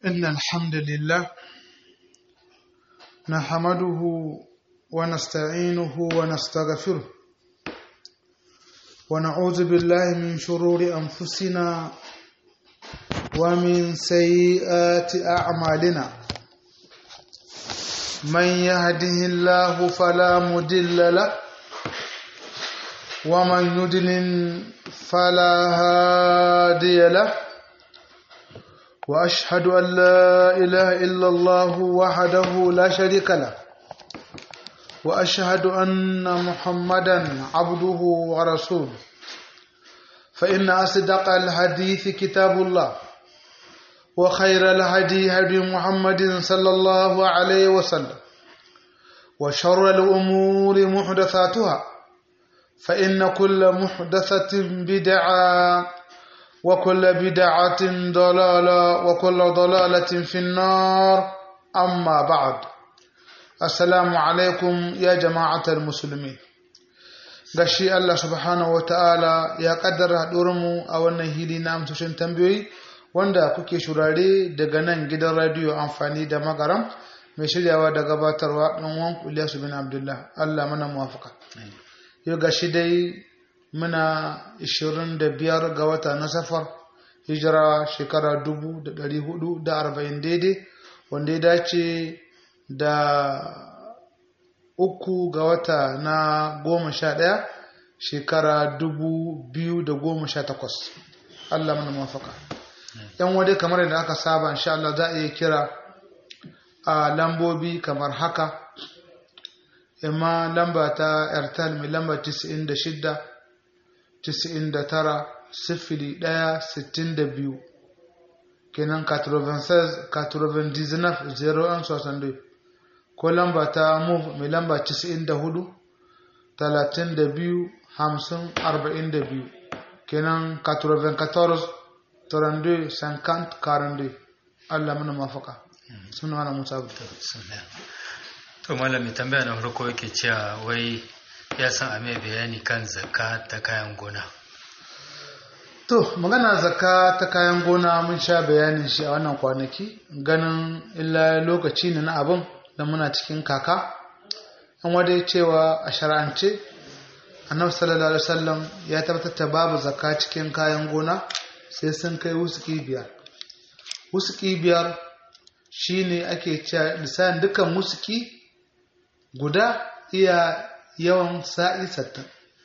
إن الحمد لله نحمده ونستعينه ونستغفره ونعوذ بالله من شرور أنفسنا ومن سيئات أعمالنا من يهده الله فلا مدل له ومن يدلل فلا هادي له واشهد ان لا اله الا الله وحده لا شريك له واشهد ان محمدا عبده ورسوله فان اصدق الحديث كتاب الله وخير الهدي هدي محمد صلى الله عليه وسلم وشر الامور محدثاتها فإن كل محدثة بدعة وكل بدعة ضلالة وكل ضلالة في النار أما بعد السلام عليكم يا جماعة المسلمين gashi Allah subhanahu wa ta'ala ya kaddara haɗurinmu a wannan hili na amsoshin tambayoyi wanda kuke shurare daga nan gidan radiyo amfani da magaram mai shiryawa da gabatarwa ɗan wanku Ilyasu bin Abdullah Allah mana muwafaka. yau ga shi dai muna 25 ga wata na safar hijira shekara 440 daidai wanda ya dace da uku ga wata na goma sha ɗaya shekara 2018 Allah mana mafaka yan wadai kamar yadda aka saba insha Allah za a iya kira a lambobi kamar haka imma lamba ta airtel mai lamba 96 99 sifili ɗaya sittin da biyu kenan 96 99 01 62 ko lamba ta move mai lamba 94 32 50 42 kenan 94 32 50 42 Allah mana mafaka suna wani musa abu to malami tambaya na farko yake cewa wai ya san a mai bayani kan zakka ta kayan gona to magana zakka ta kayan gona mun sha bayanin shi a wannan kwanaki ganin illa lokaci ne na abin da muna cikin kaka an wada cewa a shara'ance annabi sallallahu alaihi wasallam ya tabbatar da babu zakka cikin kayan gona sai sun kai wusuki biyar wusuki biyar shine ake cewa lisan dukkan wusuki guda iya yawan sa'i sattin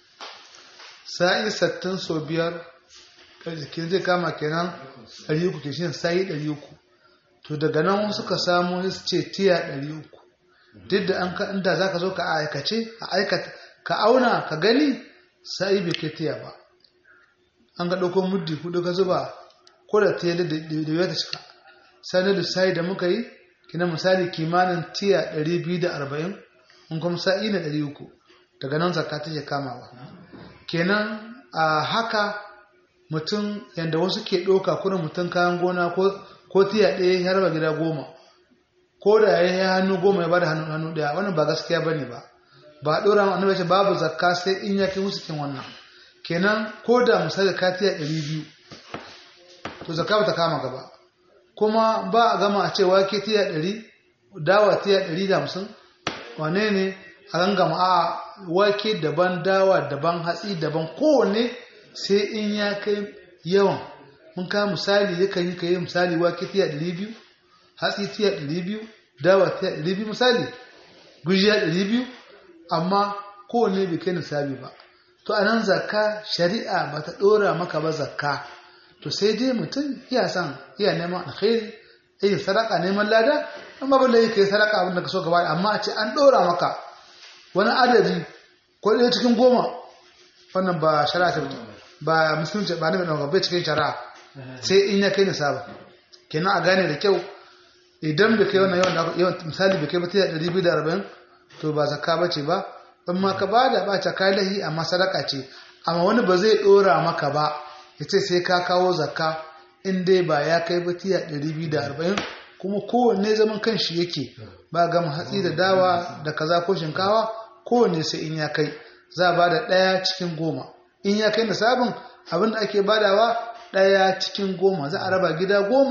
sa'i sattin so biyar jikin zai kama kenan ɗari uku ke shi sa'i ɗari uku to daga nan suka samu su ce tiya ɗari uku duk da an ka inda za ka zo ka aikace a aikata ka auna ka gani sa'i bai kai tiya ba an ga ɗauko muddi hudu ka zuba ko da tiya da ya ta cika sanar da sa'i da muka yi kina misali kimanin tiya ɗari biyu da arba'in in kuma sa'i na ɗari uku daga nan zakka take kamawa kenan a haka mutum yadda wasu ke ɗauka kuna mutum kayan gona ko tiya ɗaya ya raba gida goma ko da ya yi hannu goma ya bada hannu hannu ɗaya wannan ba gaskiya ba ne ba ba ɗora annabi ce babu zakka sai in ya kai musu kin wannan kenan ko da misali ka tiya ɗari biyu to zakka ba ta kama gaba kuma ba a gama a ce wake tiya ɗari dawa tiya ɗari da hamsin wane ne a gangama a wake daban dawa daban hatsi daban kowanne sai in ya kai yawan mun kawo misali yakan yi kai misali wake tiya ɗari biyu hatsi tiya ɗari biyu dawa tiya ɗari biyu misali gujiya ɗari biyu amma kowanne bai kai nisabi ba to a nan zakka shari'a ba ta ɗora maka ba zakka to sai dai mutum iya san iya neman alkhairi iya sadaka neman lada amma ba lai kai sadaka abin da ka so gaba amma a ce an ɗora maka wani adadi ko ɗaya cikin goma wannan ba shari'a ta ba musulunci ba nabi ɗauka bai cikin shari'a sai in ya kai nisaba kenan a gane da kyau idan bai kai wannan yawan yawan misali bai kai ba tiya ɗari biyu da arba'in to ba zakka ba ce ba in ma ka bada ba ta kai lahi amma sadaka ce amma wani ba zai ɗora maka ba ya ce sai ka kawo zakka in dai ba ya kai ba tiya ɗari biyu da arba'in kuma kowanne zaman kan shi yake ba gama hatsi da dawa da kaza ko shinkawa kowanne sai in ya kai za a bada ɗaya cikin goma in ya kai nisabin abin da ake badawa ɗaya cikin goma za a raba gida goma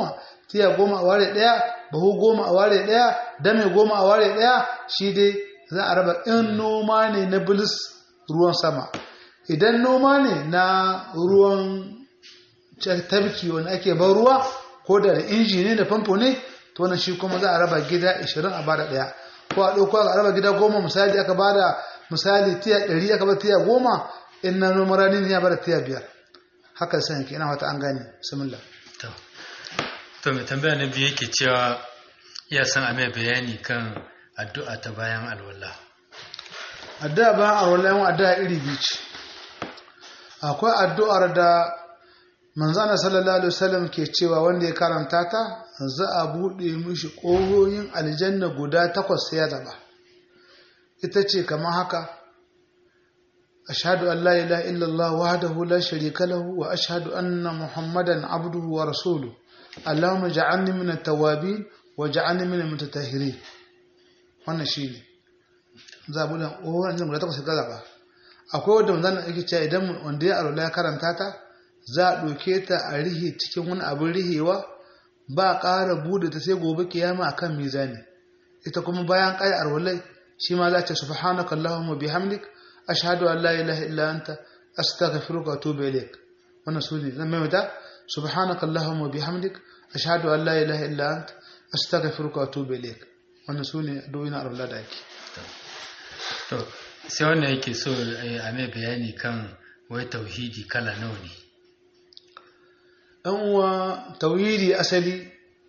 tiya goma a ware ɗaya bahu goma a ware ɗaya dame goma a ware ɗaya shi dai za a raba in noma ne na bilis ruwan sama idan noma ne na ruwan tabki wanda ake ban ruwa ko da da inji ne da famfo ne to wannan shi kuma za a raba gida 20 a bada ɗaya ko a ɗauko a raba gida goma misali aka bada misali tiya 100 aka bada tiya goma in na noma rani ne ya bada tiya biyar haka sai yanke ina wata an gane bismillah to to mai tambaya na biyu yake cewa ya san a mai bayani kan addu'a ta bayan alwala addu'a bayan alwala yawan addu'a iri biyu ce akwai addu'ar da manzana sallallahu alaihi wasallam ke cewa wanda ya karanta ta za a buɗe mishi ƙohoyin aljanna guda takwas sai ya zaba ita ce kamar haka ashhadu an la ilaha illallah wahdahu la sharika lahu wa ashhadu anna muhammadan abduhu wa rasuluhu allahumma ja'alni min at-tawwabin wa ja'alni min al-mutatahhirin wannan shine za a buɗe ƙohoyin aljanna guda takwas sai ya zaba akwai wanda manzana yake cewa idan wanda ya arola ya karanta ta za a ɗauke ta a rihe cikin wani abin rihewa ba ƙara bude ta sai gobe kiyama akan mizani ita kuma bayan ƙaya arwalai shi ma za ta subhanaka allahumma bihamdik ashhadu an la ilaha illa anta astaghfiruka wa atubu ilaik wannan sune zan maimaita subhanaka allahumma bihamdik ashhadu an la ilaha illa anta astaghfiruka wa atubu ilaik wannan sune addu'o'in arwala da ake to sai wannan yake so a mai bayani kan wai tauhidi kala nawa ne ɗan uwa tauhidi asali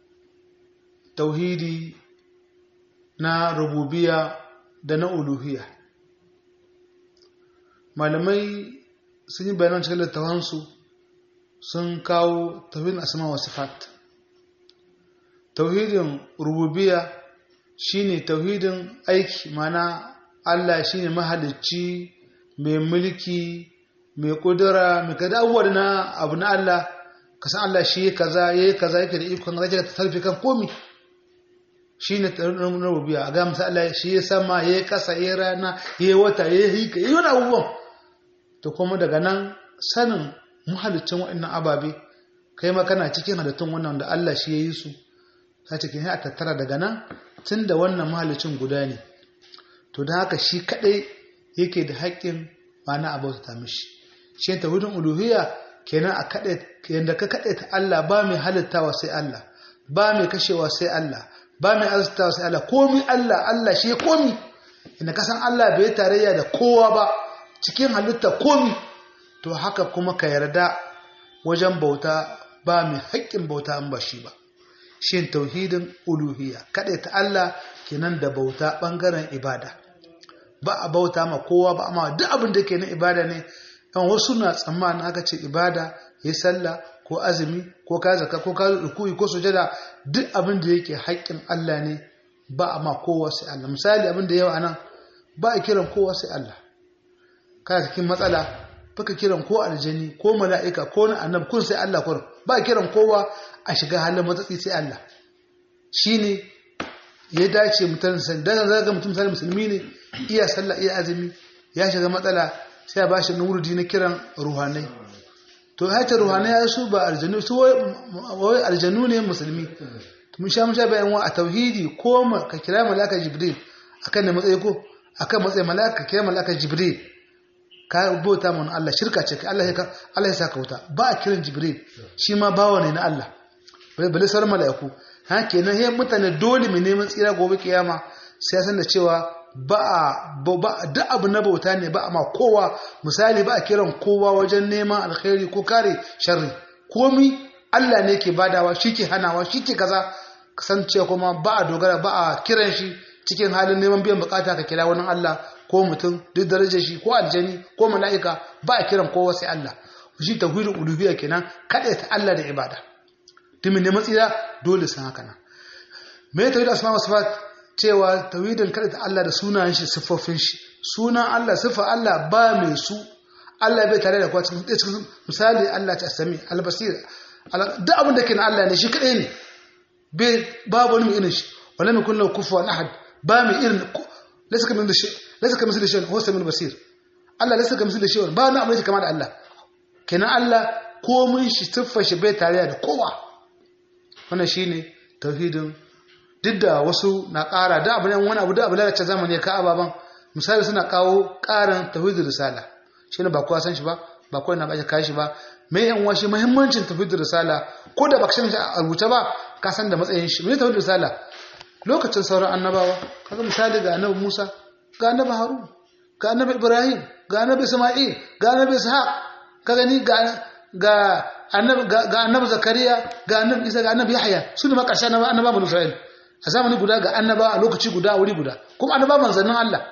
tauhidi na rububiya da na uluhiya malamai sun yi bayanan cikin littafansu sun kawo tauhidin asma wa sifat tauhidin rububiya shine tauhidin aiki mana Allah shine mahalicci mai mulki mai kudura mai kada abubuwa na abu na Allah ka san Allah shi kaza yayi kaza yake da ikon zaka ta tarfi kan komi shine tsarin rubiya a ga masa Allah shi ya sama yayi kasa yayi rana yayi wata yayi hika yayi wani abubuwan to kuma daga nan sanin muhallicin wa'annan ababe kai ma kana cikin halittun wannan da Allah shi yayi su ta cikin a tattara daga nan tunda wannan muhallicin guda ne to da haka shi kadai yake da haƙƙin ba na abauta mishi shi tauhidin uluhiyya kenan a kaɗe yadda ka kaɗe ta Allah ba mai halittawa sai Allah ba mai kashewa sai Allah ba mai arzikawa sai Allah komi Allah Allah shi komi inda ka san Allah bai tarayya da kowa ba cikin halitta komi to haka kuma ka yarda wajen bauta ba mai haƙƙin bauta an ba shi ba shi tauhidin uluhiyya kaɗe ta Allah kenan da bauta ɓangaren ibada ba a bauta ma kowa ba amma duk abin da ke na ibada ne yan wasu na tsammanin aka ce ibada ya sallah ko azumi ko ka zaka ko ka rukuyi ko sujada duk abin da yake haƙƙin Allah ne ba a ma kowa sai Allah misali abin da yawa nan ba a kiran kowa sai Allah kana cikin matsala baka kiran ko aljani ko mala'ika ko na annab kun sai Allah kun ba a kiran kowa a shiga halin matsatsi sai Allah shine ya dace mutum san dan zaga mutum sai musulmi ne iya sallah iya azumi ya shiga matsala sai a bashi nurudi na kiran ruhanai to hata ruhanai ya su ba aljanu su wai aljanu ne musulmi mun sha mun sha bayan wa a tauhidi ko ka kira malaka jibril akan ne matsayi ko akan matsayi malaka kira malaka jibril ka bauta mun Allah shirka ce kai Allah ya Allah ya saka wuta ba a kiran jibril shi ma bawa ne na Allah bai bale sar malaiku ha kenan he mutane dole mu neman tsira gobe kiyama sai san da cewa ba a duk abu na bauta ne ba a ma kowa misali ba a kiran kowa wajen neman alkhairi ko kare sharri komi Allah ne ke badawa shi ke hanawa shi ke kaza kasance kuma ba a dogara ba a kiran shi cikin halin neman biyan bukata ka kira wani Allah ko mutum duk darajar shi ko aljani ko mala'ika ba a kiran kowa sai Allah shi tauhidul uluhiyya kenan kada ta Allah da ibada dimin ne matsira dole san haka nan me tauhid asma wa sifat cewa tawhidin kada ta Allah da sunayen shi siffofin shi sunan Allah siffa Allah ba mai su Allah bai tare da kuwa cikin misali Allah ta sami albasir duk abin da ke na Allah ne shi kadai ne bai babu wani mai irin shi wala mai kullu kufuwan ahad ba mai irin laysa kamin da shi laysa kamin da shi huwa samil basir Allah laysa kamin da shi ba na abin da kama da Allah kenan Allah komun shi siffar shi bai tare da kowa wannan shine tauhidin duk da wasu na ƙara da abu ne wani abu da abu lalace zamani ka ababan misali suna kawo ƙarin tauhidin risala shine ba kowa san shi ba ba kowa na baje kai shi ba mai yan washi muhimmancin tauhidin risala ko da baka san shi a rubuce ba ka san da matsayin shi mai tauhidin risala lokacin sauran annabawa kaga misali ga annabi Musa ga annabi Harun ga annabi Ibrahim ga annabi Isma'il ga annabi Ishaq ka gani ga ga annabi ga annabi Zakariya ga annabi Isa ga annabi Yahya su ne makarshe annabi annaba banu Isra'il a zamani guda ga annaba a lokaci guda a wuri guda kuma annaba manzannin Allah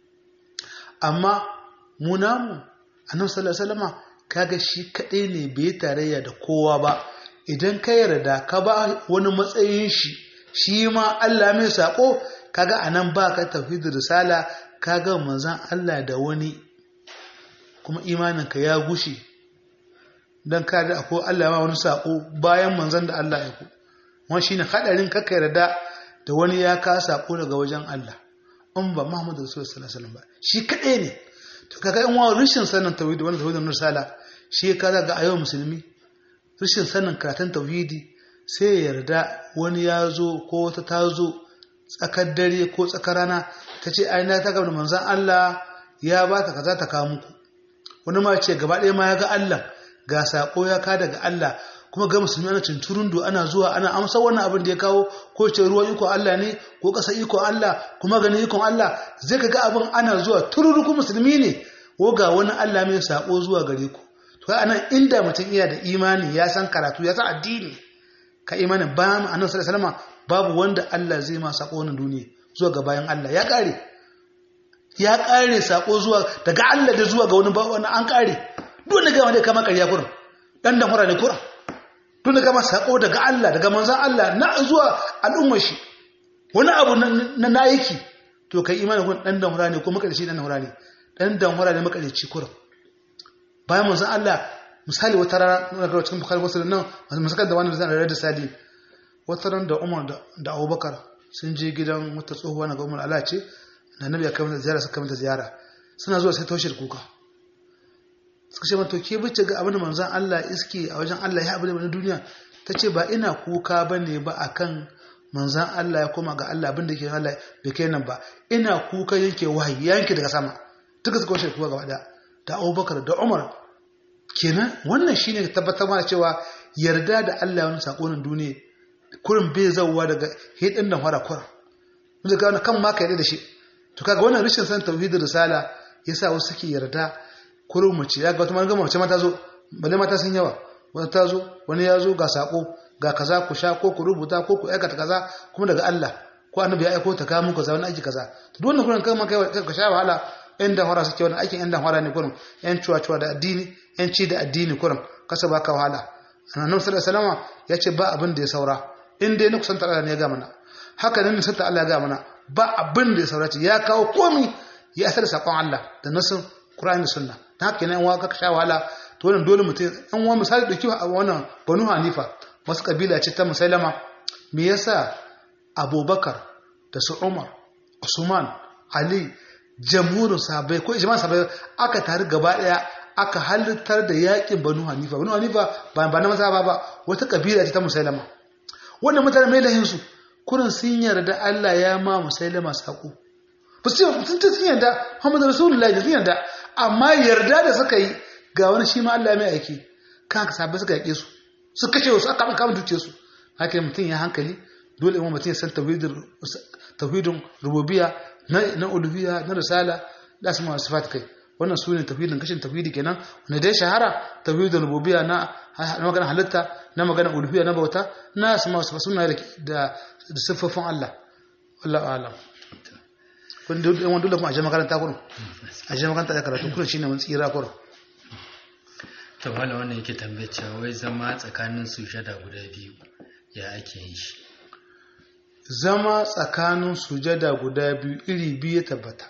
amma mu namu annabi sallallahu alaihi wasallama kaga shi kadai ne bai tarayya da kowa ba idan ka yarda ka ba wani matsayin shi shi ma Allah mai sako kaga anan ba ka tauhidin risala kaga manzan Allah da wani kuma imaninka ya gushe don ka da akwai Allah ma wani sako bayan manzan da Allah ya ku wani shine hadarin kaka yarda da wani ya ka sako daga wajen Allah in ba Muhammadu Rasulullah sallallahu alaihi wasallam ba shi kadai ne to kaga in wani rashin sanin tauhidi wannan tauhidin risala shi ka ga a yau musulmi rashin sanin karatun tauhidi sai ya yarda wani ya zo ko wata ta zo tsakar dare ko tsakar rana ta ce aina ta gaba da manzan Allah ya ba ta kaza ta kawo muku wani ma ce gaba ɗaya ma ya ga Allah ga saƙo ya ka daga Allah kuma ga musulmi ana cinturundu ana zuwa ana amsa wannan abin da ya kawo ko ce ruwan iko Allah ne ko ƙasa iko Allah kuma ganin ikon Allah zai ka ga abin ana zuwa tururuku musulmi ne ko ga wani Allah mai saƙo zuwa gare ku to anan inda mutum iya da imani ya san karatu ya san addini ka imanin bayan annabi sallallahu alaihi wasallam babu wanda Allah zai ma sako wannan duniya zuwa ga bayan Allah ya kare ya kare sako zuwa daga Allah da zuwa ga wani ba wani an kare duk da gama dai kama kariya kurin dan da hura ne kurin duk da gama sako daga Allah daga manzon Allah na zuwa al'ummar shi wani abu na nayiki to kai imanin kun dan da hura ne ko makarici dan hura ne dan da hura ne makarici kurin bayan manzon Allah misali wata rana na cikin bukhari wasu nan masakar da wani zan da sadi wata ran da umar da abubakar sun je gidan wata tsohuwa na ga umar ala ce na nabi ya kamata ziyara suka kamata ziyara suna zuwa sai taushe kuka suka ce mata ke bice ga abin da manzon Allah iske a wajen Allah ya abin da duniya ta ce ba ina kuka ba ne ba akan manzon Allah ya koma ga Allah abin da ke Allah bai kai nan ba ina kuka yanke wahayi yanke daga sama duka suka washe kuka gaba daya da abubakar da umar kenan wannan shine tabbatar mana cewa yarda da Allah wani sakonin duniya kurin bai zauwa daga hidin da fara kurin mun ga wannan kan ma ka yarda da shi to kaga wannan rashin san tauhidin risala yasa wasu suke yarda kurin mace ya ga wata magana mace mata zo balle mata sun yawa wata ta zo wani ya zo ga sako ga kaza ku sha ko ku rubuta ko ku aikata kaza kuma daga Allah ko annabi ya aiko ta kawo muku kaza wani aiki kaza to duk wannan kurin kan ma kai ka sha wahala yan danhwara suke wani aikin yan danhwara ne kurin yan cuwa-cuwa da addini yan ci da addini kurin kasa ba ka wahala annabi sallallahu alaihi wasallam ya ce ba abin da ya saura in dai na kusanta Allah ne ya ga mana haka ne nisanta Allah ya ga mana ba abin da ya saura ce ya kawo komi ya asar sakon Allah da nasin Qur'ani da Sunna ta haka ne yan waka ka sha wahala to wannan dole mutum an wa misali dauki a wannan Banu Hanifa wasu kabila ce ta Musailama me yasa Abubakar da su Umar Usman Ali jamhurin sahabbai ko ijma sahabbai aka tare gaba daya aka halittar da yakin banu hanifa banu hanifa ba ba na maza ba ba wata kabila ce ta musailama wannan mutane mai lahin su kurin sun yarda Allah ya ma musailama sako ba su sun ce sun yarda Muhammadu Rasulullahi da sun yarda amma yarda da suka yi ga wani shi ma Allah mai aiki kan ka sahabbai suka yake su su kace su aka kama duke su haka mutum ya hankali dole imam mutum ya san tauhidin tauhidin rububiyya na uluhiyya na risala da su masu sifat kai wannan su ne tafidin kashin tafidi kenan wanda dai shahara tafidin rububiyya na magana halitta na magana uluhiyya na bauta na su masu suna da siffofin Allah wallahu alam kun da wanda dole kuma a je makaranta kurum a je makaranta da karatu kurum shine mun tsira kurum to wala wannan yake tambaye cewa wai zama tsakanin sujada guda biyu ya ake yin shi zama tsakanin sujada guda biyu iri biyu ya tabbata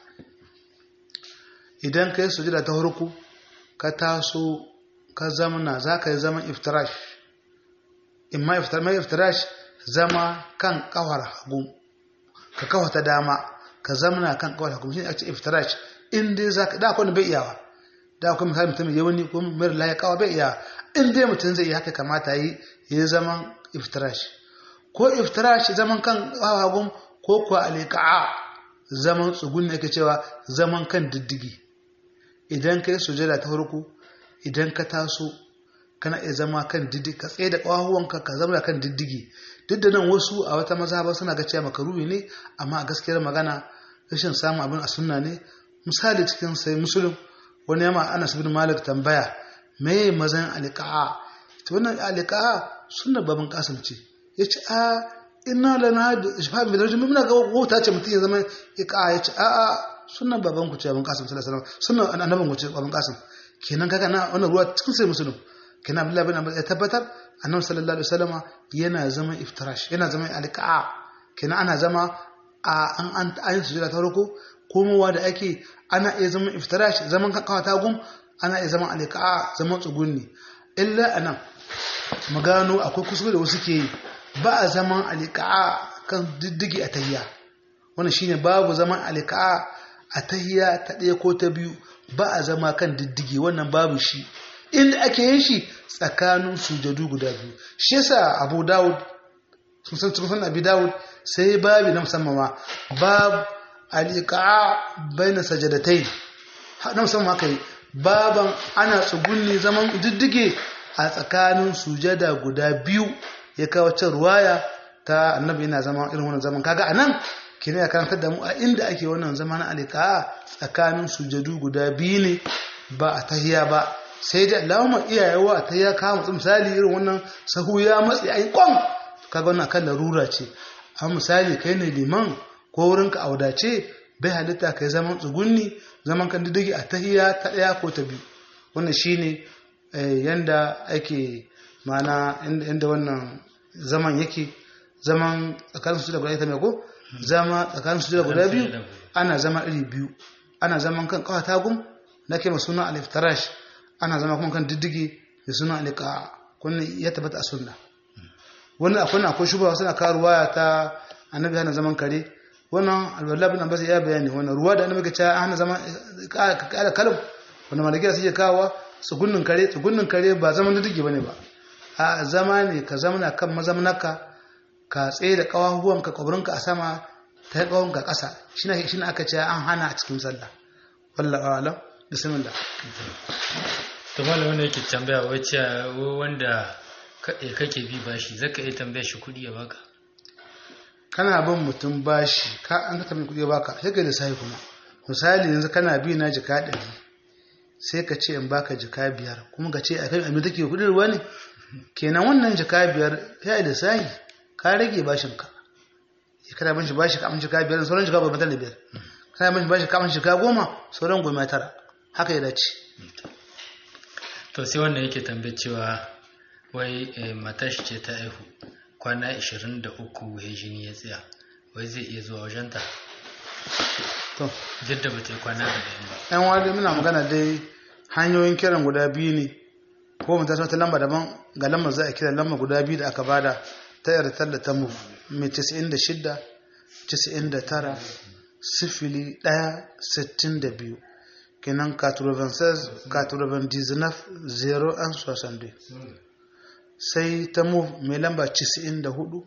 idan ka yi sujada ta harku ka taso ka zamana za ka yi zaman iftirash in ma iftirash zama kan kawar hagu ka kawo ta dama ka zamana kan kawar hagu shi ne a ce iftirash in dai za ka da akwai bai iyawa da akwai misali mutum ya wani kuma mara laye kawa bai iyawa in dai mutum zai yi haka kamata yi ya zaman iftirash ko iftirash zaman kan hagun ko kuwa alika'a zaman tsugun ne ake cewa zaman kan diddigi idan ka yi sujada ta farko idan ka taso kana iya zama kan diddigi ka tsaye da ƙwahuwanka ka zama kan diddigi duk da nan wasu a wata mazhaba suna ga cewa makaruhi ne amma a gaskiyar magana rashin samun abin a sunna ne misali cikin sai musulun wani yama ana bin malik tambaya me mazan alika'a ta wannan alika'a sunna babin kasim ce ya ce a ina lana da shafa mai darajin muna ga wata ce mutum ya zama ika'a ya ce a a sunna baban ku ce babin kasim sallallahu alaihi wasallam sunna annabin ku ce babin kasim kenan kaga na wannan ruwa cikin sai musulun kenan abdullahi bin abbas ya tabbatar annabi sallallahu alaihi wasallama yana zama iftirash yana zama alika'a kenan ana zama a an an ayin sujada ta farko komowa da ake ana iya zaman iftirash zaman kakawa ta gum ana iya zaman alika'a zaman tsugunni illa anan mu gano akwai kuskure da wasu ke yi ba a zaman alika'a kan diddigi a tahiya wannan shine babu zaman alika'a a tahiya ta ɗaya ko ta biyu ba a zama kan diddigi wannan babu shi inda ake yin shi tsakanin sujadu guda biyu shi yasa abu dawud sun san sun abi dawud sai babi na musamman ma bab alika'a baina sajadatai na musamman haka yi baban ana tsugunni zaman diddige a tsakanin sujada guda biyu ya kawo can ruwaya ta annabi yana zama irin wannan zaman kaga anan kina ya karantar da mu a inda ake wannan zama na alika'a tsakanin sujadu guda biyu ne ba a tahiya ba sai da Allahumma iyayewa a tahiya ka mutum misali irin wannan sahu ya matsi ai kwan kaga wannan kan larura ce a misali kai ne liman ko wurinka a wadace bai halitta kai zaman tsugunni zaman kan diddigi a tahiya ta ɗaya ko ta biyu wannan shine yanda ake mana inda wannan zaman yake zaman tsakanin su da guda ita mai ko zama tsakanin su da guda biyu ana zama iri biyu ana zaman kan kawai tagum na ke masu suna aliftarash ana zama kuma kan diddigi da suna alika kunna ya tabbata a sunna wannan akwai akwai shubawa suna kawo ruwaya ta annabi hana zaman kare wannan alwala bin abbas ya bayani wannan ruwa da annabi ce hana zaman kala kalam wannan malakiya suke kawo tsugunnin kare tsugunnin kare ba zaman diddigi bane ba a zama ne ka zamana kan mazamnaka ka tsaye da kawahuwanka kwabrinka a sama ta kawonka ƙasa shine shine aka ce an hana a cikin sallah wallahi alam bismillah to malam wanda yake tambaya wacce wanda kake bi bashi zaka iya tambaya shi kuɗi ya baka kana bin mutum bashi ka an ka tambaye kuɗi ya baka sai ka lissafi kuma misali yanzu kana bi na jika ɗari sai ka ce in baka jika biyar kuma ka ce a kai abin take kuɗin ruwa ne kenan wannan jika biyar ya yi lissafi ka rage bashin ka ya kana bin shi bashi ka amince jika biyar sauran jika goma tara biyar kana bin shi bashi ka amince jika goma sauran goma tara haka ya dace to sai wanda yake tambaye cewa wai matashi ce ta aihu kwana 23 ya jini ya tsaya wai zai iya zuwa wajenta to duk da bata yi kwana da ɗayan ba yan wani muna magana dai hanyoyin kiran guda biyu ne ko mu tashi wata lamba daban ga lambar za a kira lamba guda biyu da aka bada ta yarda da ta mu mai 96 99 sifili ɗaya sittin da biyu kenan 96 99 0 an 62 sai ta mu mai lamba 94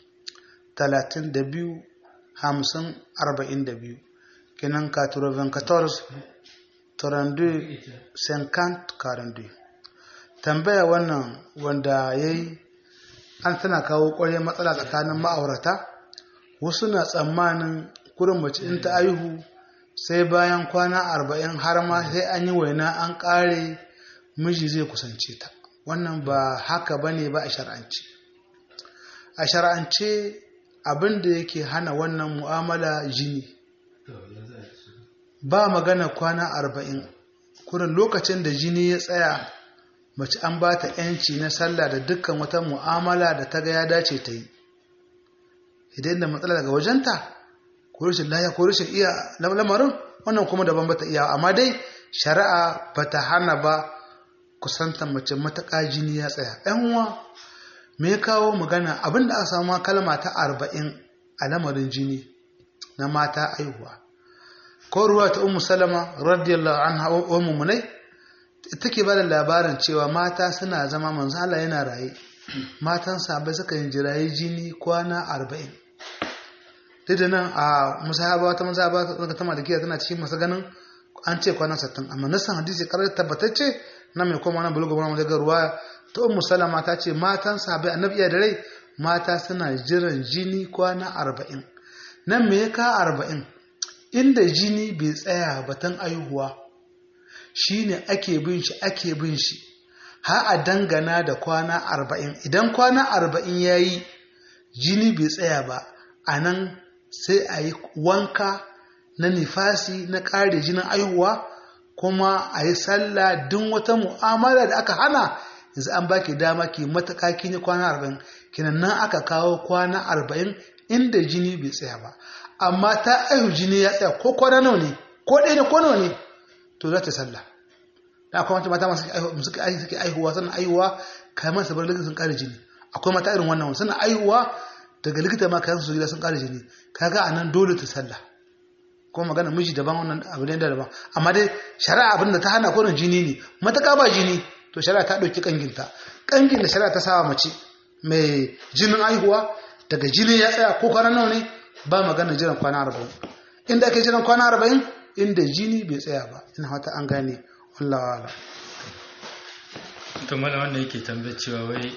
32 50 42 kenan 94 32 50 42 tambaya wannan wanda ya yi an tana kawo ƙwarya matsala tsakanin ma'aurata wasu na tsammanin kurin mace in ta aihu sai bayan kwana arba'in har ma sai an yi waina an ƙare miji zai kusance ta wannan ba haka ba ne ba a shar'ance a shar'ance abin da yake hana wannan mu'amala jini ba magana kwana arba'in kurin lokacin da jini ya tsaya mace an ba ta 'yanci na sallah da dukkan wata mu'amala da ta ga ya dace ta yi idan da matsala daga wajenta ko rashin laya ko rashin iya lamarin wannan kuma daban bata iya amma dai shari'a bata hana ba kusantar mace mataƙa jini ya tsaya ɗan uwa me ya kawo magana abinda aka samu kalma ta arba'in a lamarin jini na mata aihuwa ko ruwa ta ummu salama radiyallahu anha ummu munai take ba da labarin cewa mata suna zama manzo Allah yana raye matan sahabbai suka yin jirayi jini kwana arba'in duk da nan a musahaba ta musahaba ta ta malikiya tana cikin masu ganin an ce kwana sattin amma nasan hadisi karar tabbatacce na mai koma na bulugu wani daga ruwa ta ummu salama ta ce matan sahabbai annabi iya da rai mata suna jiran jini kwana arba'in nan me ya ka arba'in inda jini bai tsaya batan aihuwa shine ake bin shi ake bin shi har a dangana da kwana arba'in idan kwana arba'in ya yi jini bai tsaya ba a nan sai a yi wanka na nifasi na ƙare jinin aihuwa kuma a yi sallah duk wata mu'amala da aka hana yanzu an baki dama ki matuƙa kin yi kwana arba'in kinan nan aka kawo kwana arba'in inda jini bai tsaya ba amma ta aihu jini ya tsaya ko kwana nawa ne ko ɗaya ne ko nawa ne to za ta sallah da akwai wata mata masu suke suke aihuwa suna aihuwa kayan masu bar likita sun ƙara jini akwai mata irin wannan suna aihuwa daga likita ma kayan su gida sun ƙara jini kaga a nan dole ta sallah kuma magana miji daban wannan abu ne daban amma dai shari'a abin da ta hana kurin jini ne mataka ba jini to shari'a ta ɗauki kanginta kangin da shari'a ta sawa mace mai jinin aihuwa daga jini ya tsaya ko kwana nawa ne ba magana jiran kwana arba'in inda ake jiran kwana arba'in inda jini bai tsaya ba ina fata an gane wallahu ala to mala wanda yake tambayar cewa wai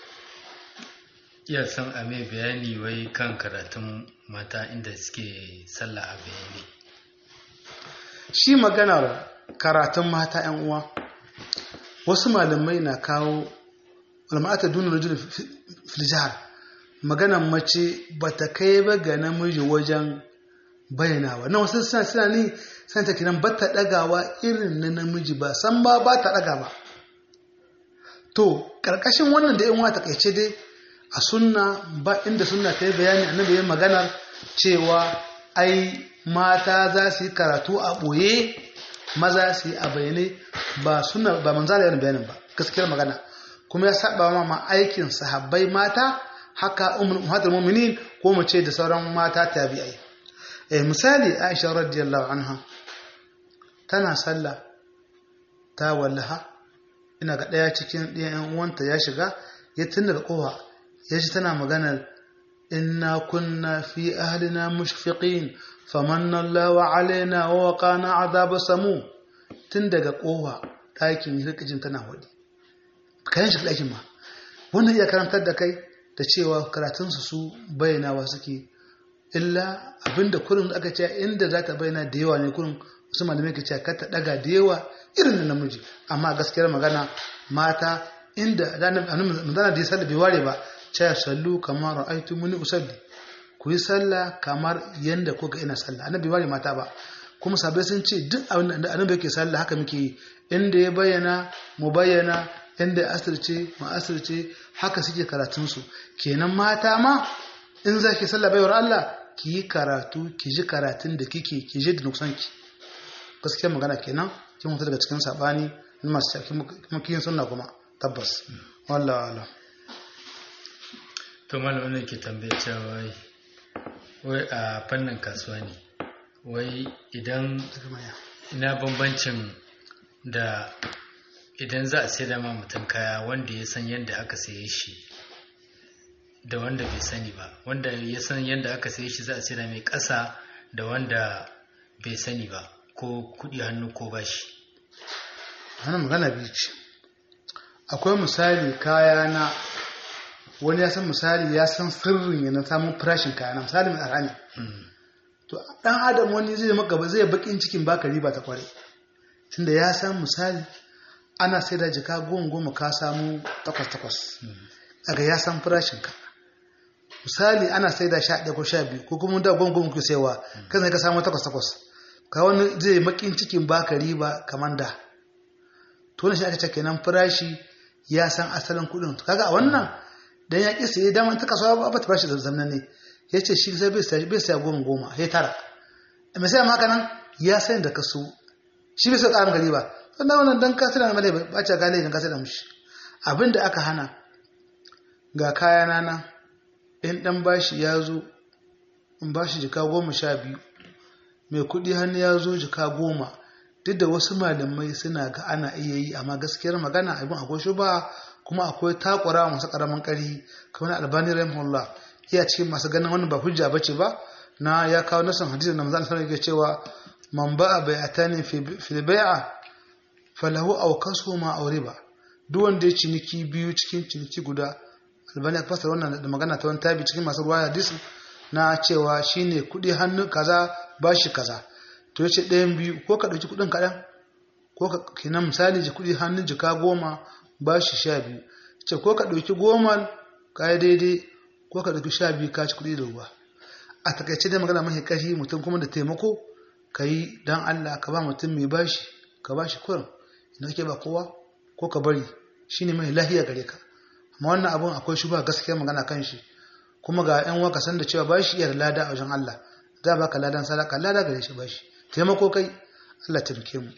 iya san a mai bayani wai kan karatun mata inda suke sallah a bayani shi maganar karatun mata yan uwa wasu malamai na kawo ulma'ata duna rajul fil jihar maganar mace bata kai ba ga namiji wajen bayyanawa na wasu suna suna ni san ta kiran ba ta ɗagawa irin na namiji ba san ba ba ta ɗaga ba to ƙarƙashin wannan da yan ta kaice dai a sunna ba inda sunna ta yi bayani annabi yin maganar cewa ai mata za su yi karatu a ɓoye maza su yi a bayyane ba sunna ba manzala yana bayanin ba gaskiyar magana kuma ya saba ma aikin sahabbai mata haka ummatul mu'minin ko mu ce da sauran mata tabi'ai eh misali Aisha radiyallahu anha tana sallah ta wallaha ina ga daya cikin ɗayan uwanta ya shiga ya tunda da kowa ya ji tana maganar inna kunna fi ahlina mushfiqin famanna Allahu alaina wa waqana adhab samu tun daga kowa ɗakin rikijin tana wadi kayan shi ɗakin ma wannan iya karantar da kai da cewa karatunsu su bayyanawa suke illa abinda kurin aka ce inda za ta bayyana da yawa ne kurin wasu malamai ke cewa ta daga da yawa irin da namiji amma gaskiyar magana mata inda manzana da ya sallah bai ware ba cewa sallu kamar ra'aitu muni usalli ku yi sallah kamar yanda kuka ina sallah annabi bai ware mata ba kuma sabai sun ce duk abin da annabi yake sallah haka muke yi inda ya bayyana mu bayyana inda ya asirce mu asirce haka suke karatunsu kenan mata ma in za ki sallah baiwar Allah ki yi karatu ki ji karatun da kike ki ji da nuksanki gaskiyar magana kenan kin mutu daga cikin sabani na masu kuma kiyin sunna kuma tabbas wallah wallah to malamin ne ke tambaye cewa wai a fannin kasuwa ne wai idan ina bambancin da idan za a sai da ma mutum kaya wanda ya san yadda aka saye shi da wanda bai sani ba wanda ya san yadda aka saye shi za a sai da mai ƙasa da wanda bai sani ba ko kuɗi hannu ko bashi hana magana biyu ce akwai misali kaya na wani ya san misali ya san sirrin yana samun farashin kaya na misali mai arhani to dan adam wani zai maka ba zai bakin cikin baka riba ta kware tunda ya san misali ana sai da jika goma goma ka samu takwas takwas daga ya san farashin ka misali ana sai da sha ɗaya ko sha biyu ko kuma da goma goma ku saiwa kan sai ka samu takwas takwas ka wani zai makin cikin baka riba kamar da to ne shi aka ce kenan farashi ya san asalin kuɗin kaga a wannan dan ya kisa ya dama ta kasuwa ba ta farashi da zamnan ne ya ce shi sai bai saya goma goma ya tara misali ma haka nan ya san da kaso shi bai sai ƙarin gari ba sannan wannan dan ka da malai ba ce gane idan ka da mushi abin da aka hana ga kaya nana in dan bashi ya zo in bashi jika goma sha biyu mai kuɗi hannu ya zo jika goma duk da wasu malamai suna ga ana iya yi amma gaskiyar magana abin akwai shi ba kuma akwai takura masu karamin ƙari kamar albani rahimahullah iya cikin masu ganin wannan ba hujja bace ba na ya kawo nasan hadisi da manzon sallallahu alaihi cewa man ba'a bai'atani fi bai'a falahu aw kasuma aw riba duk wanda ya ciniki biyu cikin ciniki guda albani ya fasara wannan da magana ta wani tabi cikin masu ruwaya hadisi na cewa shine kuɗi hannu kaza bashi kaza to yace ɗayan biyu ko ka ɗauki kuɗin kaɗan ko ka kenan misali ji kuɗi hannun jika goma bashi sha biyu ce ko ka ɗauki goma ka yi daidai ko ka ɗauki sha biyu ka ci kuɗi da ruwa a takaice dai magana mafi ƙarfi mutum kuma da taimako ka yi don Allah ka ba mutum mai bashi ka bashi kurin idan kake ba kowa ko ka bari shine mai lahiya gare ka amma wannan abun akwai shuba gaskiya magana kan shi kuma ga yan waka san da cewa bashi iya da lada a wajen Allah za baka ladan sadaka lada gare shi bashi taimako kai Allah taimake mu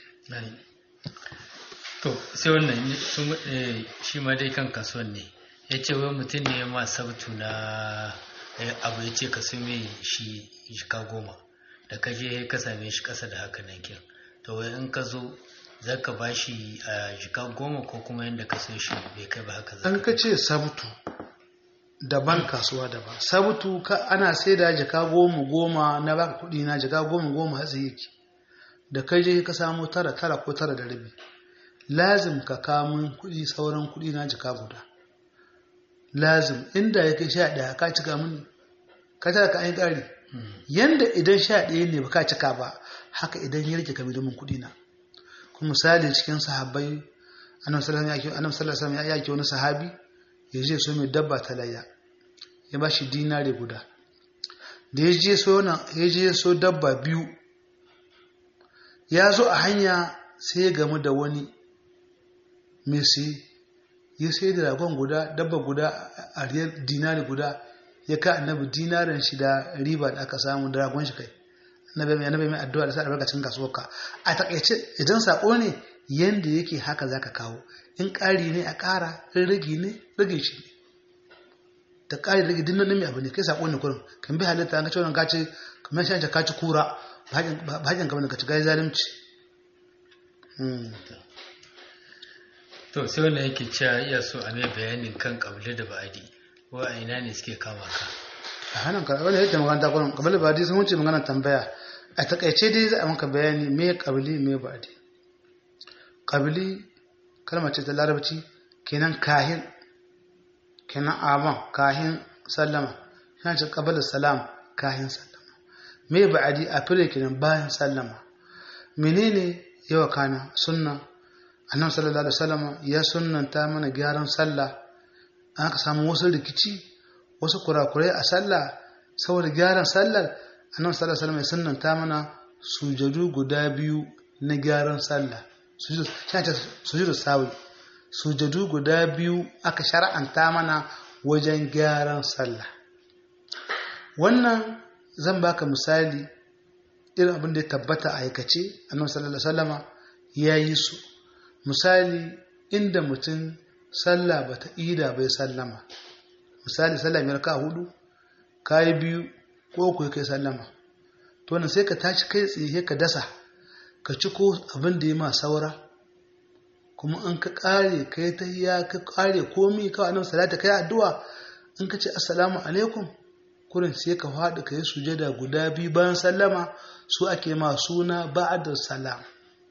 to sai wannan shi ma dai kan kasuwan ne ya ce wai mutum ne ma sabtu na abu ya ce ka su mai shi jika goma da ka je ka same shi kasa da haka nan kin to wai in ka zo za ka ba shi a jika goma ko kuma yadda ka so shi bai kai ba haka an ka ce sabtu daban kasuwa daban sabtu ka ana sai da jika goma goma na baka kuɗi na jika goma goma hatsi yake da kai je ka samu tara tara ko tara da rabi lazim ka kamun kuɗi sauran kuɗi na jika guda lazim inda ya kai sha ɗaya ka cika mini ka tara ka ayin ƙari yanda idan sha ɗaya ne ba ka cika ba haka idan ya rike ka bi domin kuɗi na kuma misali cikin sahabbai annabi sallallahu alaihi wasallam ya yake wani sahabi ya je so mai dabba ta layya ya ba shi dinare guda da ya je so ya je so dabba biyu ya zo a hanya sai ya gamu da wani mai ya sai da ragon guda dabba guda a riyar dinari guda ya ka annabi dinarin shi da riba da aka samu da ragon shi kai annabi mai annabi mai addu'a da sa albarkacin kasuwarka a takaice idan sako ne yanda yake haka zaka kawo in ƙari ne a ƙara in rage ne rage shi ne da ƙari rage dinnan nemi abu ne kai sako ne kurin kan bi halitta an ka ce wannan ka ce kamar shan ka ci kura ba hajjan kamar da ka ci gai zalunci to sai wanda yake cewa iya so a mai bayanin kan kabili da ba'adi wa a ina ne suke kama ka a hannun ka wanda yake magana takwai kabili da ba'adi sun wuce magana tambaya a takaice dai za a maka bayani me kabili me ba'adi kabili kalma ce ta larabci kenan kahin kenan aban kahin sallama yana ce kabalin salam kahin sallama me ba'adi a fure kenan bayan sallama menene yawa kana sunna annabi sallallahu alaihi wasallam ya sunnanta mana gyaran sallah an aka samu wasu rikici wasu kurakurai a sallah saboda gyaran sallar annabi sallallahu alaihi wasallam ya sunnanta mana sujadu guda biyu na gyaran sallah sujudu sawi sujadu guda biyu aka shar'anta mana wajen gyaran sallah wannan zan baka misali irin abin da ya tabbata a aikace annabi sallallahu alaihi wasallama ya yi su misali inda mutum sallah bata ida bai sallama misali sallah mai raka hudu kayi biyu ko ku kai sallama to nan sai ka tashi kai tsaye ka dasa ka ci ko abin da ya ma saura kuma in ka kare kai ta ya ka kare komi kawai annabi salata kai addu'a in ka ce assalamu alaikum kurin sai ka faɗi ka yi sujada guda biyu bayan sallama su ake ma suna ba'adar salam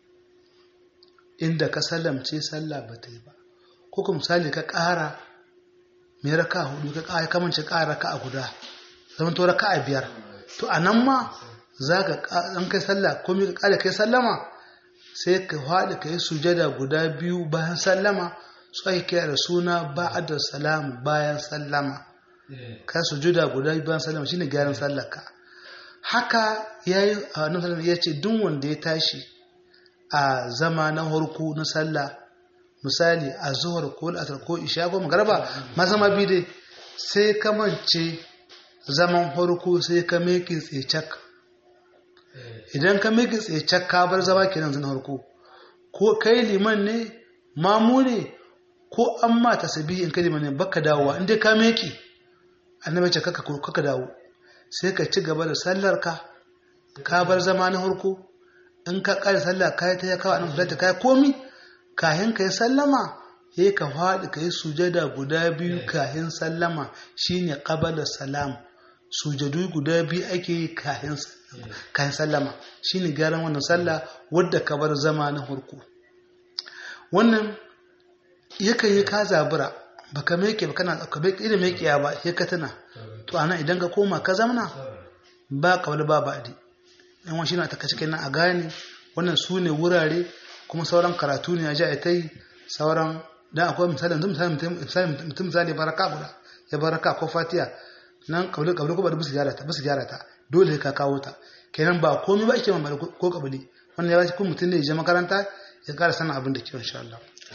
inda ka sallamce sallah ba ta yi ba ko kuma misali ka ƙara mai raka hudu ka ƙara kamance ƙara raka a guda zama to raka a biyar to a nan ma za ka an kai sallah ko ka ƙara kai sallama sai ka faɗi ka yi sujada guda biyu bayan sallama su ake kira da suna ba'adar salam bayan sallama ka sujuda guda biyu bayan sallama shine gyaran sallarka haka yayi annabi ya ce duk wanda ya tashi a zama na harku na sallah misali a zuhar ko al'asar ko isha ko magaraba ma zama bi dai sai ka mance zaman harku sai ka meke tsecak idan ka meke tsecak ka bar zama kenan zan harku ko kai liman ne mamu ne ko an ma tasbihi in kai liman ne baka dawowa inda ka meke annabi ce kaka kaka dawo sai ka ci gaba da sallar ka ka bar zama na harku in ka ƙare sallah ka yi ta ya kawo annabi sallallahu kai komi kayan ka yi sallama he ka faɗi ka yi sujada guda biyu kahin sallama shine qabala salam sujadu guda biyu ake yi kahin kahin sallama shine gyaran wannan sallah wadda ka bar zama na farko wannan yakan yi ka zabura baka meke ba kana ka bai irin mekiya ba sai ka tana to ana idan ka koma ka zamana ba kabla ba ba'di yan wani shine ta kace kenan a gane wannan su ne wurare kuma sauran karatu ne ya ji a ta yi sauran dan akwai misali yanzu misali mutum misali baraka guda ya baraka ko fatiya nan kabli kabli ko ba bisu gyara ta bisu gyara ta dole ka kawo ta kenan ba komai ba ake mamari ko kabli wannan ya ba kun mutum ne ya je makaranta ya kara sanin abin da ke insha Allah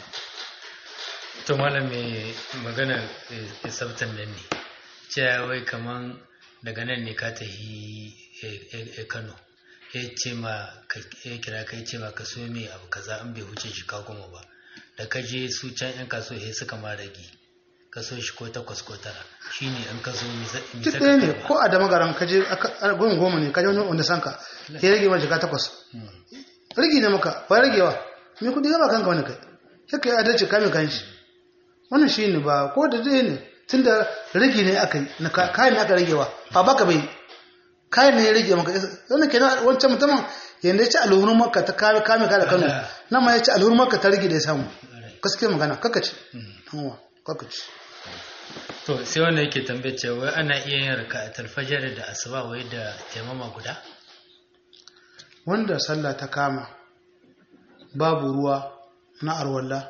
to malam mai magana ya sabtan nan ne cewa wai kaman daga nan ne ka tafi Kano ya ce ma ya kira kai ce ma ka so me abu kaza an bai huce shi ka goma ba da ka je su can yan kaso he suka ma rage ka so shi ko takwas ko tara shine an ka so mi duk ɗaya ne ko a da magaran ka je goma goma ne ka je wani wanda sanka ya rage ma jika takwas rage ne maka ba ragewa me kudi gaba kanka wani kai sai ka yi adalci kame kan shi wannan shi ne ba ko da dai ne tun da rage ne aka yi na kayan ne aka ragewa ba baka bai kayan ne ya rage maka wannan kenan wancan mutumin yanda ya ci alhurin maka ta kame kame ka da kano nan ma ya ci alhurin maka ta rage da ya samu gaskiya magana kaka ce kaka ce to sai wanda yake tambaye cewa ana iya yin raka'atul fajr da asuba wai da taimama guda wanda sallah ta kama babu ruwa na arwalla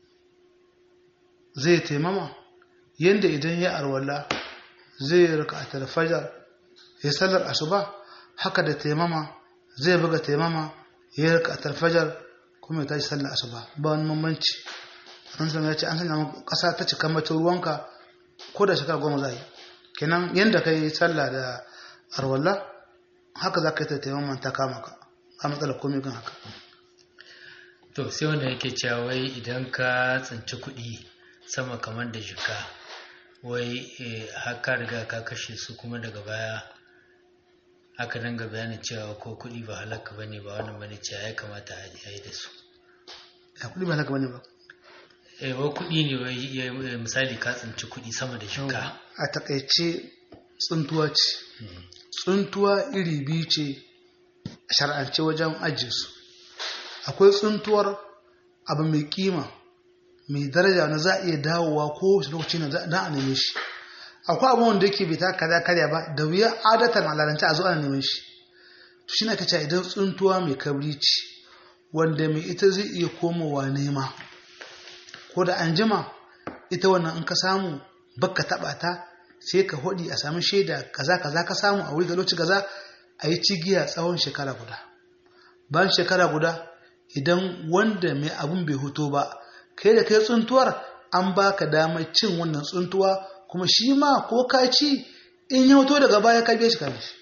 zai taimama yadda idan ya arwalla zai rika a fajar ya sallar asuba haka da taimama zai buga taimama ya rika a fajar kuma ya tashi sallar asuba ba wani bambanci an san ya ce an sanya kasa ta cika mata ruwanka ko da shekara goma za yi kenan yadda ka yi sallah da arwalla haka za ka yi ta taimama ta kama ka a matsalar komai kan haka to sai wanda yake cewa wai idan ka tsinci kuɗi sama kamar da jika wai haka riga ka kashe su kuma daga baya aka danga bayanin cewa ko kuɗi ba halaka ba ne ba wannan bane cewa ya kamata a yi da su ya kuɗi ba halaka ba ne ba eh wa kuɗi ne wai misali ka tsinci kuɗi sama da jika a takaice tsuntuwa ce tsuntuwa iri biyu ce a shar'ance wajen ajiye su akwai tsuntuwar abu mai kima mai daraja na za a iya dawowa ko lokaci na za a neme shi akwai abu wanda yake bai ta kaza karya ba da wuya adatan alalance a zo ana neman shi to shi na kace idan tsuntuwa mai kabri ce wanda mai ita zai iya komowa nema ko da an jima ita wannan in ka samu baka taba ta sai ka hodi a sami shaida kaza kaza ka samu a wuri ga lokaci kaza a yi cigiya tsawon shekara guda bayan shekara guda idan wanda mai abun bai hoto ba kai da kai tsuntuwar an baka damar cin wannan tsuntuwa kuma shi ma ko ka ci in ya hoto daga baya ka biya shi ka shi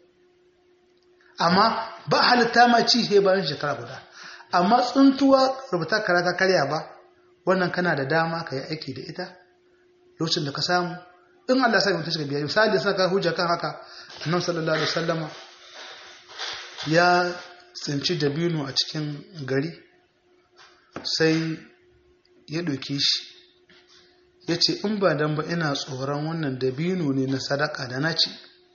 amma ba halitta ma ci sai bayan shekara guda amma tsuntuwa rubuta karata karya ba wannan kana da dama ka yi aiki da ita lokacin da ka samu in Allah sai mutum shiga biya misali saka hujja kan haka annabi sallallahu alaihi wasallama ya tsinci dabino a cikin gari sai ya ɗauke shi ya ce in ba dan ba ina tsoron wannan dabino ne na sadaka da na ci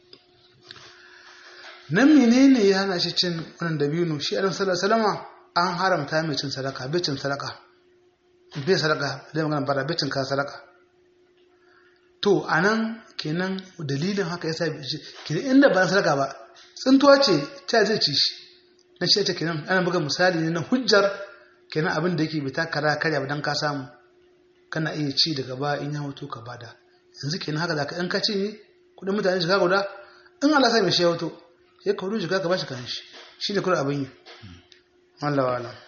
nan menene ya hana shi cin wannan dabino shi adam salama an haramta mai cin sadaka bai cin sadaka bai sadaka bai magana bara bai cin ka sadaka to anan kenan dalilin haka yasa kenan inda ba sadaka ba tsintuwa ce ta zai ci shi na shi ta kenan ana buga misali ne na hujjar kenan abin da yake bai ta kara karya ba dan ka samu kana iya ci daga ba in ya hoto ka bada yanzu kenan haka zaka in ka ci ne kudin mutane shiga guda in Allah sai mai shi hoto sai ka hudu shiga ka bashi kan shi shi ne kudin abin yi Allah wa alam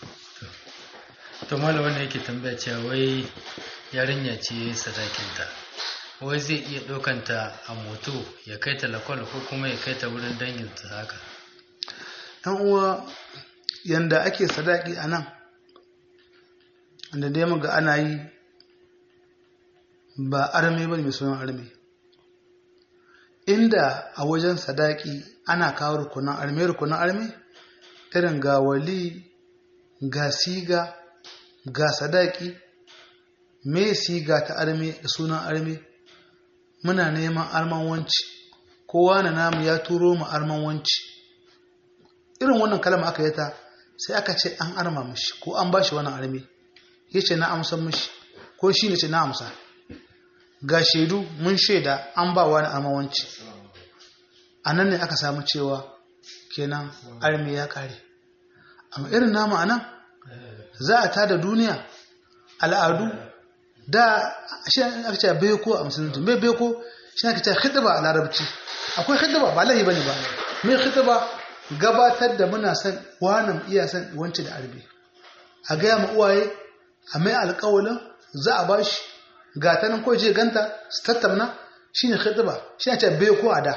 to malam wanda yake tambaya cewa wai yarinya ce sadakinta wai zai iya ɗaukanta a moto ya kai ta lakwal ko kuma ya kai ta wurin danginta haka yan uwa yanda ake sadaki a nan da dai muga ana yi ba arme ba mai sunan arme inda a wajen sadaki ana kawo rukunan arme rukunan arme irin ga wali ga siga ga sadaki me siga ta arme da sunan arme muna neman arman wanci kowa na namu ya turo mu arman wanci irin wannan kalma aka yi ta sai aka ce an arma mishi ko an bashi wannan arme ya ce na amsa mishi ko shi ne ce na amsa ga shaidu mun shaida an ba wani arman wanci a nan ne aka samu cewa kenan arme ya kare amma irin namu a nan za a tada duniya al'adu da shi aka ce beko a musulunci mai beko shi aka ce khidba a larabci akwai khidba ba lahi bane ba mai khidba gabatar da muna san wani iya san wanci da arbi a gaya ma uwaye a mai alƙawalin za a bashi ga ta nan ko je ganta su tattauna shine khidba shi aka ce beko a da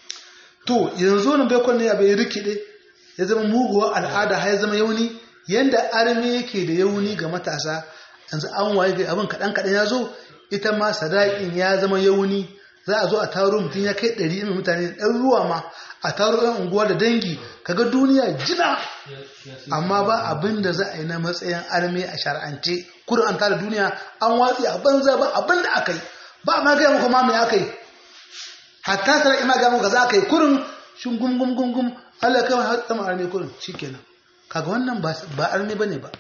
to yanzu nan beko ne ya bai rikide ya zama muguwa al'ada har ya zama yauni yanda arme yake da yauni ga matasa yanzu an waye ga abin kaɗan kaɗan ya zo ita ma sadaƙin ya zama yauni za a zo a taro mutum ya kai ɗari mai mutane ɗan ruwa ma a taro ɗan unguwa da dangi kaga duniya jina amma ba abin da za a yi na matsayin arme a shar'ance kurin an tara duniya an watsi a banza ba abin da aka yi ba ma gaya muku ma me aka yi hatta sara'i ma gaya muku za ka yi kurin shin gum gum gum gum Allah kai har tsama arme kurin shikenan kaga wannan ba arme bane ba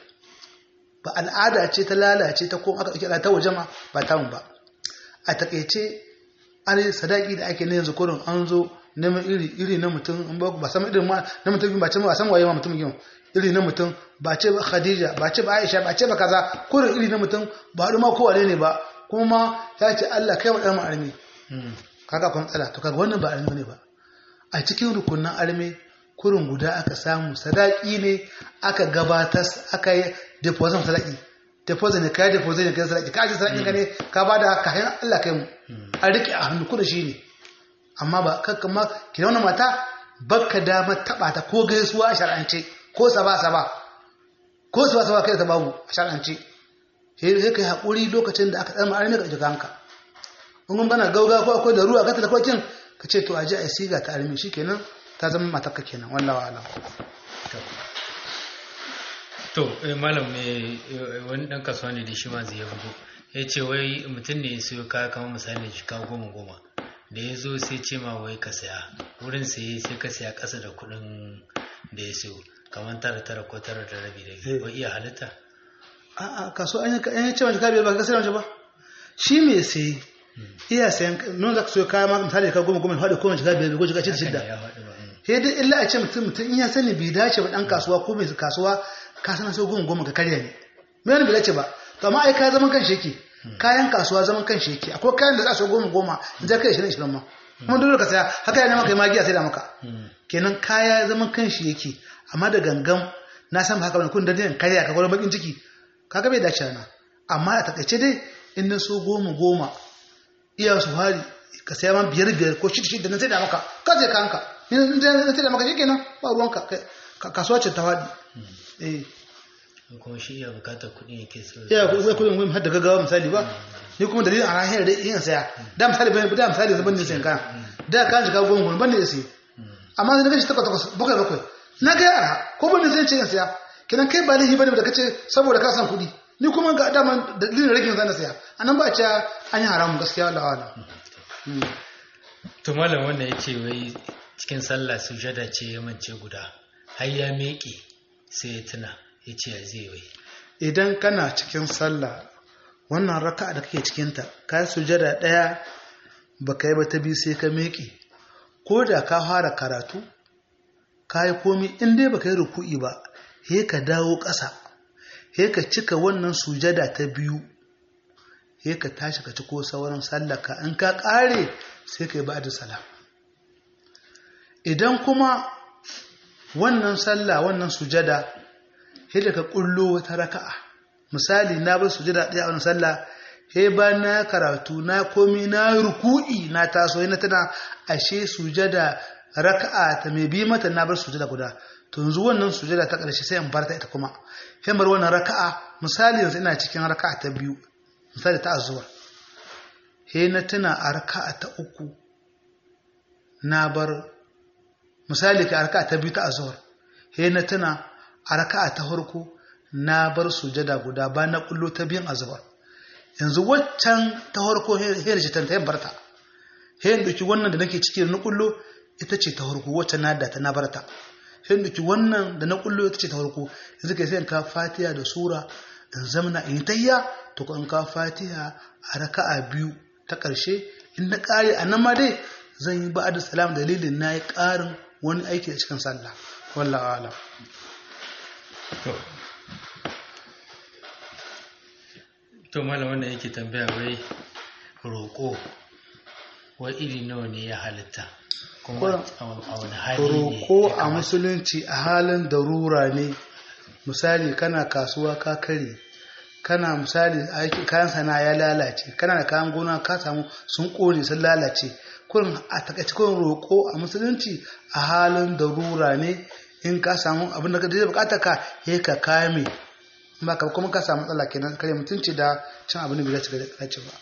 ba al'ada ce ta lalace ta ko aka kira ta waje ma ba ta ba a takeice an sadaki da ake ne yanzu kurin an zo neman iri iri na mutum in ba ba san irin ma na mutum ba ce ba san waye ma mutum yin iri na mutum ba ce ba Khadija ba ce ba Aisha ba ce ba kaza kurin iri na mutum ba haɗu ma kowane ne ba kuma ya ce Allah kai wa ɗan arme kaga kun tsala to kaga wannan ba arme ne ba a cikin rukunin arme kurin guda aka samu sadaki ne aka gabatar aka yi deposit sadaki deposit ne kai deposit ne kai sadaki ka ji sadaki ka ne ka bada ka hayan Allah kai mu a rike a hannu kuda shi ne amma ba kakka ma ki wannan mata bakka dama taba ta ko gaisuwa a shar'ance ko saba saba ko saba saba kai ta babu a shar'ance sai kai hakuri lokacin da aka tsama arme ka jika hanka in bana gauga ko akwai da ruwa ka ta kwakin ka ce to aje a siga ta arme shikenan ta zama matakka kenan wallawa alam to malam ne wani dan kasuwa ne da shi ma zai bugu ya ce wai mutum ne ya siyo kaya kamar misali jika goma goma da ya zo sai ce ma wai ka saya wurin saye sai ka saya ƙasa da kuɗin da ya siyo kamar tara tara ko tara da rabi da biyu wai iya halitta a'a kaso an yi ce jika biyar ba ka sayar ba shi me sai iya sayan non za ka siyo kaya ma misali ka goma goma faɗi ko jika biyar ko jika shida sai dai illa a ce mutum mutum in ya sani bai dace ba dan kasuwa ko mai kasuwa ka san sai goma goma ka karya ne me wani bai dace ba to amma ai ka zaman kan sheki kayan kasuwa zaman kan sheki akwai kayan da za su goma goma in za ka yi shirin shirin ma kuma dole ka saya haka yana maka magiya sai da maka kenan kaya zaman kan shi yake amma da gangan na san haka wani kun da din karya ka gwada bakin ciki kaga bai dace na amma a takaice dai in na so goma goma iya su hari ka saya ma biyar biyar ko shida shida na sai da maka ka je ka hanka in na sai da maka shikenan ba ruwanka kasuwa ce ta faɗi eh kuma shi iya bukatar kuɗi yake so iya kuɗi kuɗin gwamnati har da gaggawa misali ba ni kuma dalilin a rahiyar da yin saya da misali ban da misali zaban ne sayan kayan da kan shiga gwamnati gwamnati ban ne sai amma sai na gashi takwas takwas bakwai bakwai na ga yara ko ban ne sai ce yin saya kenan kai ba laifi bane da kace saboda ka san kuɗi ni kuma ga dama dalilin ragin zan saya anan ba a ce an yi haramun gaskiya da wala to malam wannan yace wai cikin sallah sujada ce ya mance guda har ya meke sai ya tuna ya ce ya zai wai idan kana cikin sallah wannan raka da kake cikinta ka yi sujada ɗaya ba ka yi ba ta biyu sai ka meke ko da ka fara karatu ka yi komi in dai ba ka yi ruku'i ba he ka dawo ƙasa he ka cika wannan sujada ta biyu he ka tashi ka ci ko sauran sallaka in ka ƙare sai ka yi ba da salam idan kuma wannan sallah wannan sujada sai da ka kullo wata raka'a misali na bar sujada ɗaya a wannan sallah sai ba na karatu na komi na ruku'i na taso na tana ashe sujada raka'a ta mai bi mata na bar sujada guda to yanzu wannan sujada ta ƙarshe sai in bar ta ita kuma sai bar wannan raka'a misali yanzu ina cikin raka'a ta biyu misali ta azuwa sai na tuna a raka'a ta uku na bar misali ka raka'a ta biyu ta azuwar sai na tuna a raka'a ta farko na bar sujada guda ba na kullo ta biyan azubar yanzu waccan ta harko hiyar ce ta yin barta hiyar duki wannan da nake ciki da na kullo ita ce ta harko waccan na da ta na barta hiyar duki wannan da na kullo ita ce ta harko yanzu kai sai in ka fatiha da sura in zamana in tayya to ko in ka fatiha a raka'a biyu ta ƙarshe in na ƙare a nan ma dai zan yi ba'ad salam dalilin na yi ƙarin wani aiki a cikin sallah wallahu alam to to malam wanda yake tambaya wai roƙo wai iri nawa ne ya halitta kuma a wani hali ne roƙo a musulunci a halin darura ne misali kana kasuwa ka kare kana misali aiki kayan sana ya lalace kana da kayan gona ka samu sun kone sun lalace kurin a takaice kurin roƙo a musulunci a halin darura ne in ka samu abin da ka da bukata ka yi ka kame ba ka kuma ka samu matsala kenan kare mutunci da cin abin da bai dace dace ba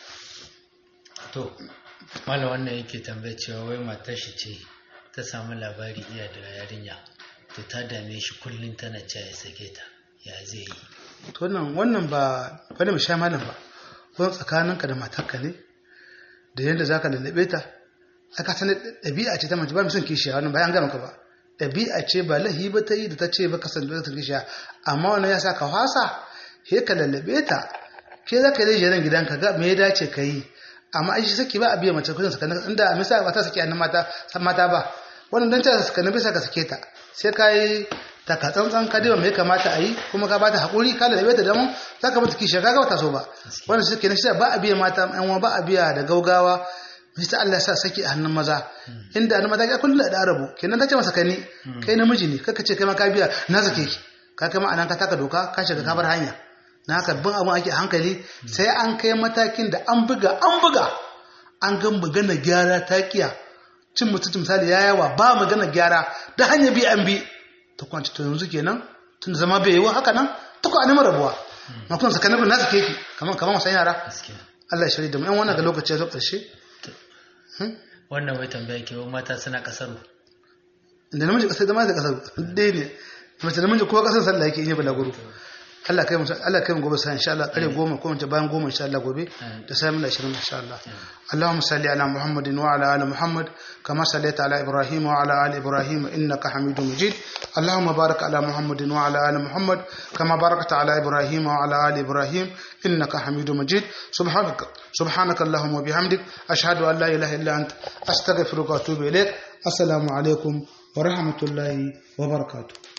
to malam wannan yake tambaya cewa wai matar shi ce ta samu labari iya da yarinya to ta dame shi kullum tana cewa ya sake ta ya zai yi to wannan wannan ba wani sha malam ba wani tsakaninka da matarka ne da yadda zaka lallabe ta aka san ɗabi'a ce ta mace ba mu son kishiya wannan bayan gama ka ba ɗabi'a ce ba lahi ba ta yi da ta ce ba kasan da ta kishiya amma wannan ya sa ka fasa he ka lallabe ta ke za ka yi jiran gidanka ga me ya dace ka yi amma ai shi saki ba a biya mace kudin sakanin inda misali ba ta saki annan mata san mata ba wannan dan ta sakanin bisa ka sake ta sai ka yi taka tsantsan ka diba mai kamata a yi kuma ka bata haƙuri ka lalabe ta damu za ka mata kishiya kaga bata so ba wannan shi kenan shi ba a biya mata yan ba a biya da gaugawa Mista Allah ya sa saki a hannun maza inda hannun maza ya kullum da arabu kenan ta ce masa kani kai namiji ne kaka ce kai ma ka biya na sake ki ka kai ma anan ka taka doka ka shiga ka bar hanya na haka bin abin ake hankali sai an kai matakin da an buga an buga an ga magana gyara ta kiya cin mutum misali ya yawa ba magana gyara da hanya bi an bi ta kwanci to yanzu kenan tun zama bai yiwu haka nan ta ku anima rabuwa ma kuma sakanin bin nasa keke kamar kamar wasan yara Allah ya shirya da mu yan wannan ga lokaci ya zo ƙarshe wannan wai tambaya ke mata suna kasaru da namiji kasar da mata kasar dai ne mace da namiji kowa kasar sallah yake yi balaguro Allah kai mu Allah kai mu gobe sai insha Allah kare goma ko mace bayan goma insha Allah gobe da sai mun 20 insha Allah Allahumma salli ala Muhammadin wa ala ali Muhammad kama sallaita ala Ibrahim wa ala ali Ibrahim innaka Hamidum Majid Allahumma barik ala Muhammadin wa ala ali Muhammad kama barakta ala Ibrahim wa ala ali Ibrahim innaka Hamidum Majid subhanaka subhanaka Allahumma wa bihamdik ashhadu an la ilaha illa anta astaghfiruka wa atubu ilaik assalamu alaikum wa rahmatullahi wa barakatuh